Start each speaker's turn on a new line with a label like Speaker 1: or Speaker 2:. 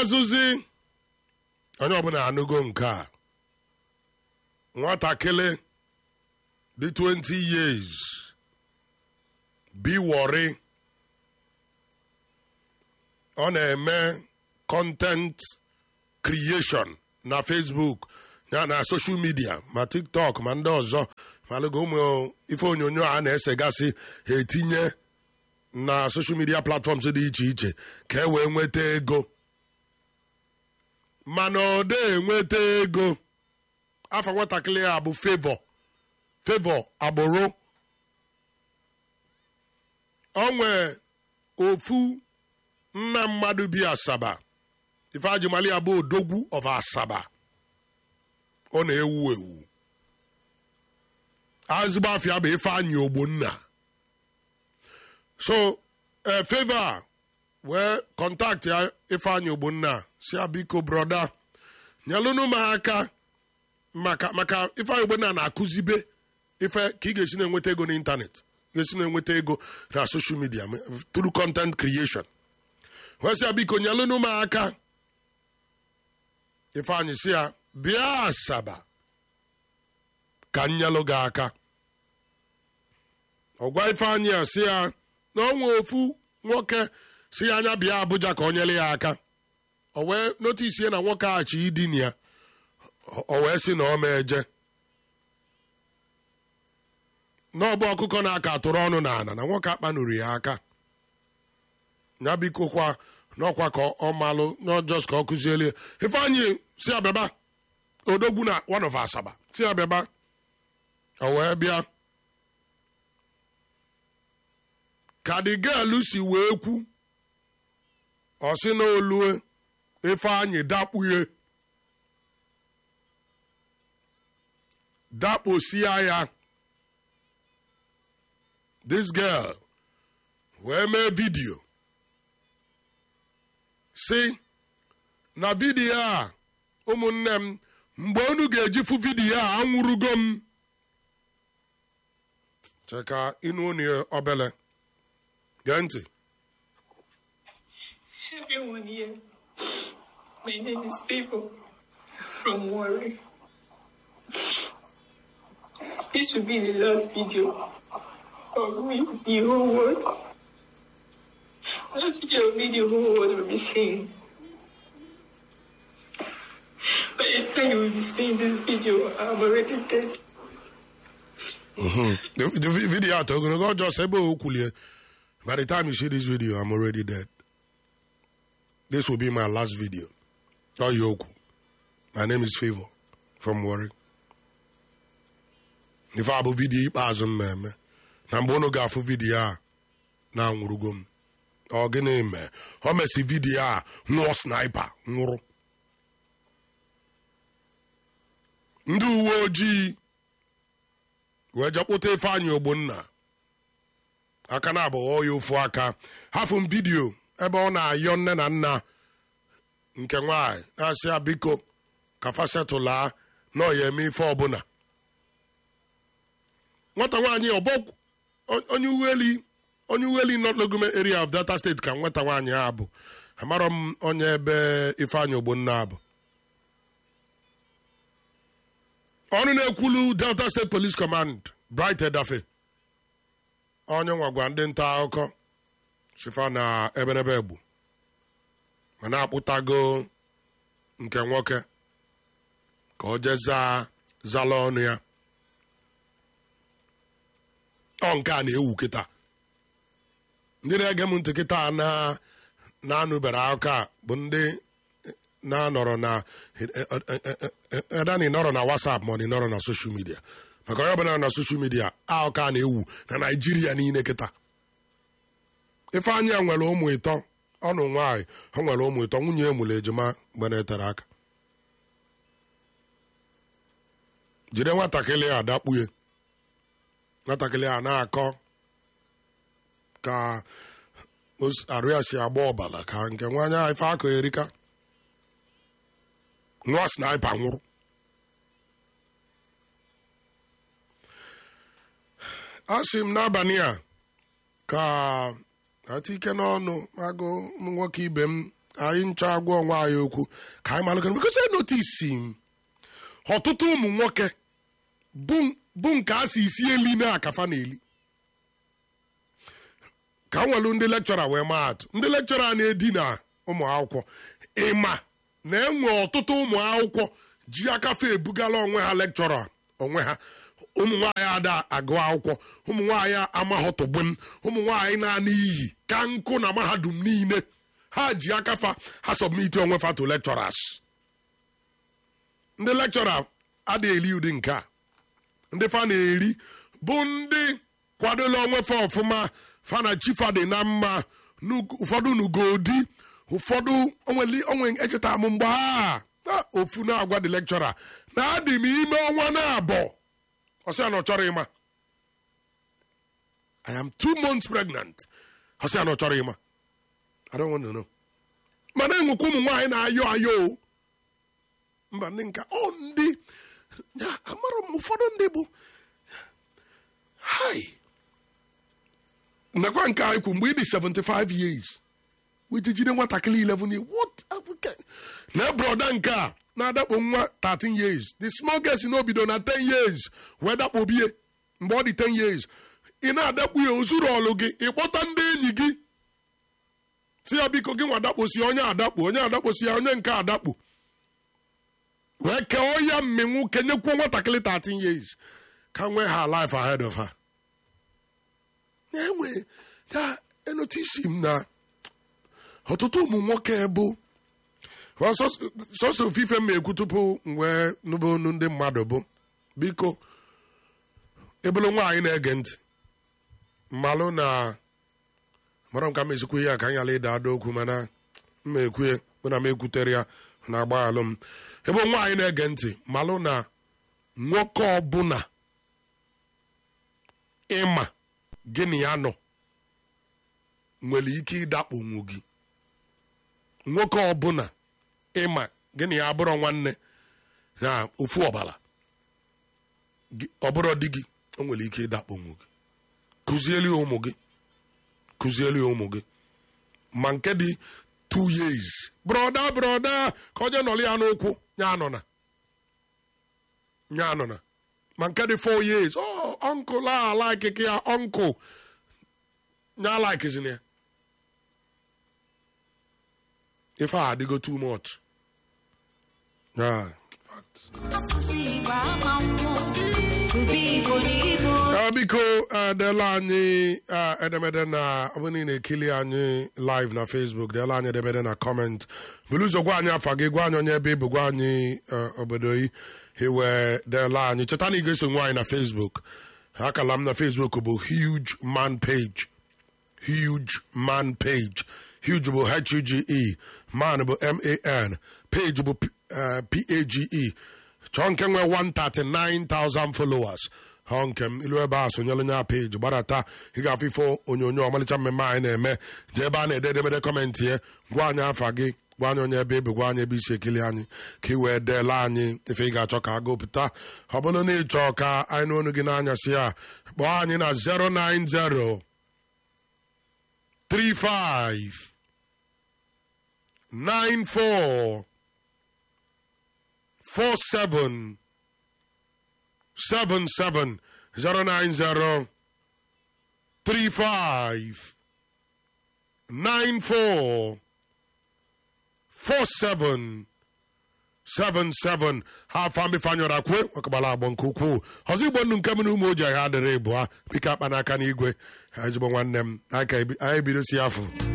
Speaker 1: ikpeazụzi onye ọbụla anụgo nke a nwatakịrị dị 20 years biwọrị ọ na-eme content creation na facebook ya na social media ma tiktok ma ndị ọzọ malụgo ụmụ ife onyonyo a na-esegasị ha etinye na social media platforms dị iche iche ka e wee nweta ego mana ọ dị enweta ego afọ nwatakịrị a bụ favor favor agbụrụ ọ nwee ofu nna mmadụ bi asaba ife ajimali ya bụ odogwu of asaba ọ na-ewu ewu azigbo afịa bụ ifeanyị ogbonna so ee favor a wee kọntaktị ya ifeanyị ogbonna si ya biko broda nyelụnụ m aka maka maka ifeanyị ogbonna na-akụzibe ife ka ị ga-esi na-enweta ego n'ịntanetị ga-esi na-enweta ego na social media through content creation wee sị ya biko nyelụnụ m aka ifeanyị si ya bịa asaba ka nyelụ gị aka ọgwa ifeanyị a si ya na ọnwa ofu nwoke si ya anya bịa Abuja ka o nyere ya aka o wee notisi ya na nwoke aghachi idin ya o wee sị na ọ ma eje n'ọbụ ọkụkọ na-aka atụrụ ọnụ na ana na nwoke akpanuru ya aka ya biko kwa n'ọkwa ka ọ malụ n'ọjọs ka ọ kụzielie ifeanyị si abịaba odogwu na one of asaba si abịaba o wee bịa ka dị gelu si wee kwu ọ sị na olue ifeanyị dakpughe dakposia ya this girl wee mee vidio si na vidiyo a ụmụnne m mgbe unu ga-eji fụ vidiyo a anwụrụgo m cheka ịnụ unu obele gee ntị
Speaker 2: Everyone here, my name is Favor from Warri. This will be the last video of me, the whole world. Last video of me, the whole world will be seeing. By the time you will be seeing this video, I'm already dead.
Speaker 1: the, the vi- video atọ ogologo ọ just ebe o kwulie by the time you see this video i'm already dead this will be my last video ọ ya okwu my name is favor from Warri ife a bụ vidio ikpeazụ m na-eme na mgbe unu ga-afụ vidio a na-anwụrụgo m ọ gịnị mee o mesi vidio a nwụọ sniper nwụrụ ndị uwe ojii wee jekpụta ifeanyị ogbonna aka na abụghọ ya ofu aka hafụ m vidio ebe ọ na-ayọ nne na nna nke nwanyị na-asị ya biko ka fasetụlaa na ọ ya eme ife ọbụla nwata nwaanyị ọbọ onye uweli onye uweli North Legume area of Delta State ka nwata nwaanyị a bụ amarọ m onye ebe ifeanyị ogbonna bụ ọnụ na-ekwulu Delta State Police Command Bright Edafe onye nwagwa ndị nta akụkọ shifa na eberebe egbu ma na-akpụtago nke nwoke ka o jee zaa zala ọnụ ya ọ nke a na-ewu kịta ndị na-ege m ntị kịta na na-anụbere akụkọ a bụ ndị na-anọrọ na edani nọrọ na WhatsApp ma ọ nọrọ na social media maka onye ọbụla na social media akụkọ a na-ewu na Naịjirịa niile kịta ifeanyị a nwere ụmụ ịtọ ọnụ nwaanyị ha nwere ụmụ ịtọ nwunye emụrụ ejima mgbe na-etere aka jide nwatakịrị a dakpuye nwatakịrị a na-akọ ka arụ ya si agba ọbara ka nke nwaanyị a ife akọ erika nwa sniper nwụrụ a sị m n'abalị a ka ati ike n'ọnụ agụ m nwoke ibe m anyị nchọ agwa onwe anyị okwu ka anyị malụ because I notice m ọtụtụ ụmụ nwoke bụ bụ nke a si isi eli na akafa na-eli ka nwelu ndị lekchọra wee maa atụ ndị lekchọra na-edi na ụmụ akwụkwọ ịma na enwe ọtụtụ ụmụ akwụkwọ ji akafe ebugala onwe ha lekchọra onwe ha ụmụ nwaanyị ada agụ akwụkwọ ụmụ nwaanyị amaghọtụgbem ụmụ nwaanyị na-ana iyi ka nkụ na mahadum niile ha ji akafa ha sọbmiti onwe fa to lecturers ndị lekchọra adịghị eli ụdị nke a ndị fa na-eri bụ ndị kwadola onwe fa ọfụma fa na chifa dị na mma nu- ụfọdụ nugodi ụfọdụ onweli onwe echeta m mgbe ha ah, ofu na-agwa dị lekchọra na adị m ime ọnwa na-abọ ọsị ya na ọ chọrọ ịma I am two months pregnant ọsị ya na ọ chọrọ ịma I don't want to know mana enwekwa ụmụ nwaanyị na-ayọ ayọ o mba ndị nka ọ ndị ya amara m ụfọdụ ndị bụ hai nakwa nke anyị kwu mgbe ị dị 75 years wiji jide nwatakịrị 11 years what are we can- na broda nke a na-adakpo nwa 13 years the small girl si n'obido na 10 years wee dakpobie mgbe ọ dị 10 years ị na-adakpu ya ozuru ọlụ gị ịkpọta ndị enyi gị si ya biko gị nwa dakposi onye adakpo onye adakposi ya onye nke adakpo wee kee ya mmenwu kenyekwuo nwatakịrị 13 years ka nwee ha life ahead of her na-enwe ya enotisi m na ọtụtụ ụmụ nwoke bụ Well, sọs- sọsọ ofufe m ekwu tupu m wee nụba onu ndị mmadụ bụ biko ebulu nwaanyị na-ege ntị mmalụ na mara m ka m esikwu ihe a ka anyị ala ịda ada okwu mana mma ekwue bụ na m ekwutere ya na agbaghalụ m ebe nwaanyị na-ege ntị malụ na nwoke ọbụla ịma gịnị ya nọ nwere ike ịdakponwu gị nwoke ọbụla ịma gịnị ya abụrụ nwanne na ofu ọbara Gị- ọ bụrụ di gị o nwere ike ịdakponwu gị kụzielu ya ụmụ gị kụzielu ya ụmụ gị ma nke dị two years broda broda ka onye nọrọ ya n'ụkwụ nya anọna nya anọna ma nke dị four years oh uncle a like ya uncle nya likezina ya ife a adịgo too much yeah.
Speaker 3: asụsụ igbo ama mmụ ube igbo n'igbo
Speaker 1: Ah, biko ah, deela anyị ah, edemede na ọ bụrụ na ị na-ekili anyị live na facebook deela anyị edemede na comment buru ụzọ gwa anyị afa gị gwa anyị onye ebe ị bụ gwa anyị ah, obodo gị iwe deela anyị cheta na ị ga-eso nwe anyị na facebook akala m na facebook bụ huge man page huge man page huge bụ h-u-g-e man bụ m-a-n page bụ P- eh, p-a-g-e chọọ nke nwee 139,000 followers ha nke m ilu ebe a sonyelu nya peji gbadata ị ga-afụ ifo onyonyo ọmalịcha mmemme anyị na-eme jee ebe a na-ede edemede kọmentị ya gwa anyị afa gị gwa anyị onye ebe ebe gwa anyị ebe isi ekili anyị ka ị wee deela anyị ife ị ga-achọ ka a gụpụta ọ bụrụ na ị chọọ ka anyị nụ ọnụ gị n'anyasị a kpọọ anyị na 090 35 94 47 77 090 35 94 47 77 ha afọ mbifanyọrọ kwe ọkabala agbọ nke ukwuu ọzọ igbo nnu nke m na ụmụ oji ha adịrị ịbụa biko akpa n'aka n'igwe ezigbo nwanne m anyị ka ebi- anyị ebidosi afọ